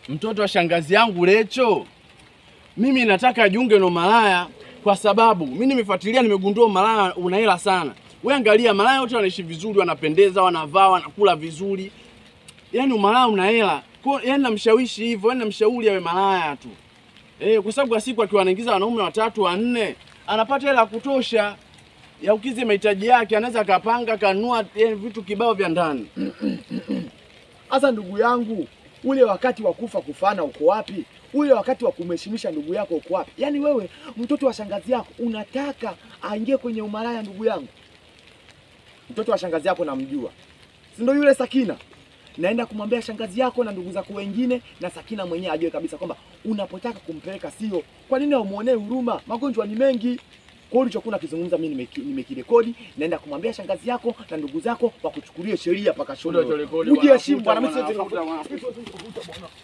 mtoto wa shangazi yangu Lecho, mimi nataka ajiunge na umalaya kwa sababu mimi nimefuatilia, nimegundua umalaya una hela sana. Wewe angalia, malaya wote wanaishi vizuri, wanapendeza, wanavaa, wanakula vizuri, yaani umalaya una hela. Kwa yaani namshawishi hivyo, yaani namshauri awe malaya tu eh, kwa sababu kwa siku akiwa anaingiza wanaume watatu wanne, anapata hela ya kutosha ya ukizi mahitaji yake, anaweza akapanga kanunua eh, vitu kibao vya ndani. Sasa ndugu yangu, ule wakati wa kufa kufana uko wapi? Ule wakati wa kumheshimisha ndugu yako uko wapi? Yaani wewe mtoto wa shangazi yako unataka aingie kwenye umalaya? Ndugu yangu, mtoto wa shangazi yako namjua, si ndio yule Sakina? Naenda kumwambia shangazi yako na ndugu zako wengine, na Sakina mwenyewe ajue kabisa kwamba unapotaka kumpeleka sio. Kwa nini haumuonee huruma? Magonjwa ni mengi. Kwa hiyo ulichokuwa unakizungumza mimi nimeki- nimekirekodi, naenda kumwambia shangazi yako na ndugu zako wakuchukulie sheria paka shule. Ujiheshimu bwana, mimi siwezi kukuta bwana.